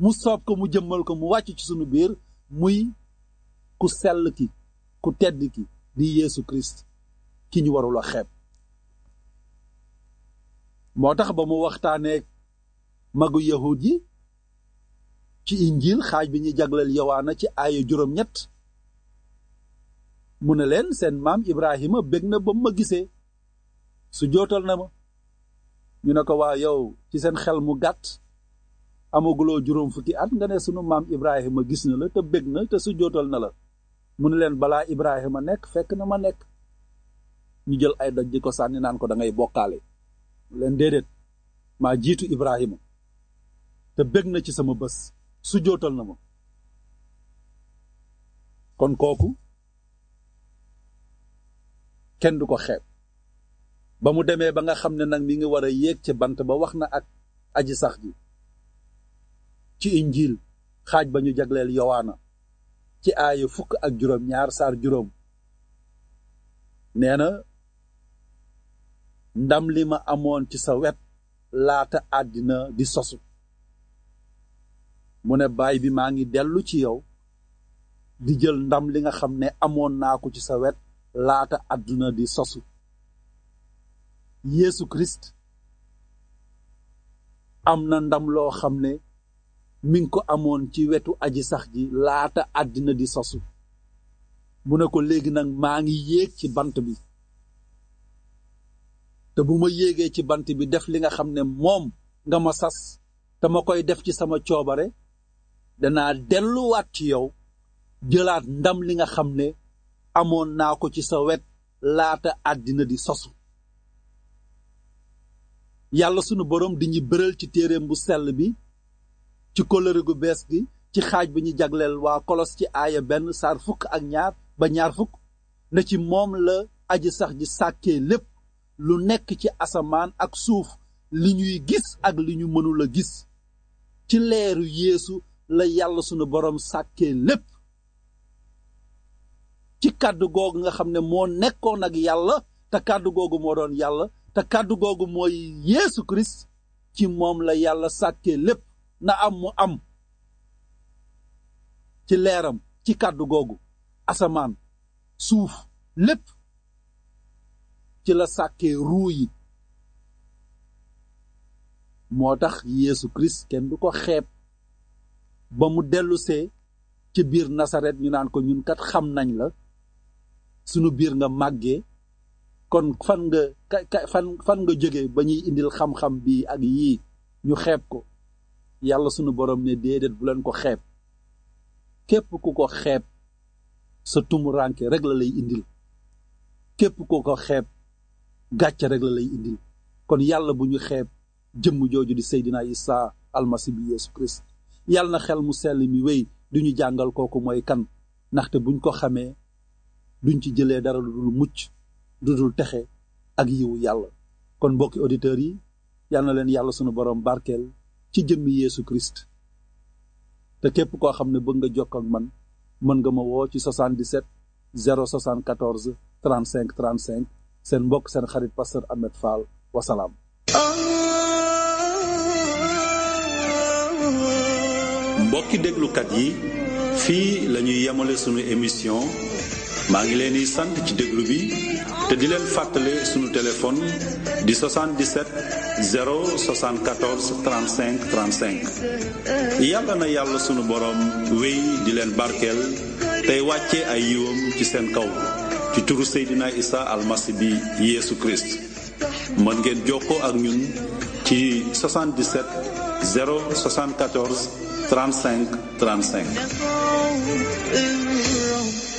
mu soob ko mu jëmmal ko mu wàcc ci sunu biir muy ku sell ki ku tedd ki di Yeesu Christ ki ñu warul a xeeb moo tax ba mu waxtaanee magu yahud yi ci injil xaaj bi ñu jagleel yowaana ci aaya juróom-ñett mu ne leen seen maam Ibrahima bég na ba ma gisee su jootal na ma ñu ne ko waa yow ci seen xel mu gàtt amaguloo juróom fukki at nga ne sunu maam Ibrahima gis na la te bég na te su jootal na la mu ne leen balaa Ibrahima nekk fekk na ma nekk ñu jël ay doj di ko sànni naan ko da ngay bokkaale mu leen déedéet maa jiitu Ibrahima te bég na ci sama bés su jootal na ma kon kooku kenn du ko xeeb ba mu demee ba nga xam ne nag mi ngi war a yéeg ci bant ba wax na ak aji sax ji ci injil xaaj ba ñu jagleel yowaana ci aaya fukk ak juróom ñaar saar juróom nee na ndam li ma amoon ci sa wet laata àddina di sosu mu ne baay bi maa ngi dellu ci yow di jël ndam li nga xam ne amoon naa ko ci sa wet laata àdduna di sosu Yeesu Christ am na ndam loo xam ne mi ngi ko amoon ci wetu aji sax ji laata àddina di sosu mu ne ko léegi nag maa ngi yéeg ci bant bi te bu ma yéegee ci bant bi def li nga xam ne moom nga ma sas te ma koy def ci sama coobare danaa delluwaat ci yow jëlaat ndam li nga xam ne amoon naa ko ci sa wet laata àddina di sosu yàlla sunu boroom di ñu bëral ci téereem bu sell bi ci kóllëre gu bees gi ci xaaj bi ñu jagleel waa kolos ci aaya benn saar fukk ak ñaar ba ñaar fukk na ci moom la aji sax ji sàkkee lépp lu nekk ci asamaan ak suuf li ñuy gis ak li ñu mënul a gis ci leeru yeesu la yàlla sunu boroom sàkkee lépp ci kàddu googu nga xam ne moo nekkoon ak yàlla te kàddu googu moo doon yàlla te kàddu googu mooy Yeesu Christ ci moom la yàlla sàkkee lépp na am mu am ci leeram ci kàddu googu asamaan suuf lépp ci la sàkkee ruu yi moo tax Yeesu Christ kenn du ko xeeb ba mu dellusee ci biir Nasaret ñu naan ko ñun kat xam nañ la sunu biir nga màggee kon fan nga ka fan fan nga jóge ba ñuy indil xam-xam bi ak yii ñu xeeb ko yàlla sunu borom ne déedéet bu leen ko xeeb képp ku ko xeeb sa tumuranke rek la lay indil képp ku ko xeeb gàcce rek la lay indil kon yàlla bu ñu xeeb jëmm jooju di Seydina Isa almasi bi Yeesu Christ yàlla na xel mu sell mi wéy du ñu jàngal kooku mooy kan ndaxte buñ ko xamee duñ ci jëlee dara lu dul mucc du dul texe ak yiwu yàlla kon mbokki auditeurs yi yal na leen yàlla sunu borom barkeel ci jëmmi Yeesu Christ te képp koo xam ne bëgg nga jokk ak man mën nga ma woo ci 77 074 35 35 seen mbokk seen xarit pasteur Ahmed Fall wasalaam. mbokki déglukat yi fii la ñuy yemale sunu émission maa ngi leen di sant ci déglu bi te di leen fàttale sunu téléphone di 77 074 35 35 yàlla na yàlla sunu boroom wéy di leen barkeel tey wàcce ay yiwam ci seen kaw ci turu Seydina Isa almasi bi Yeesu Christ mën ngeen jokkoo ak ñun ci 77 074 35 35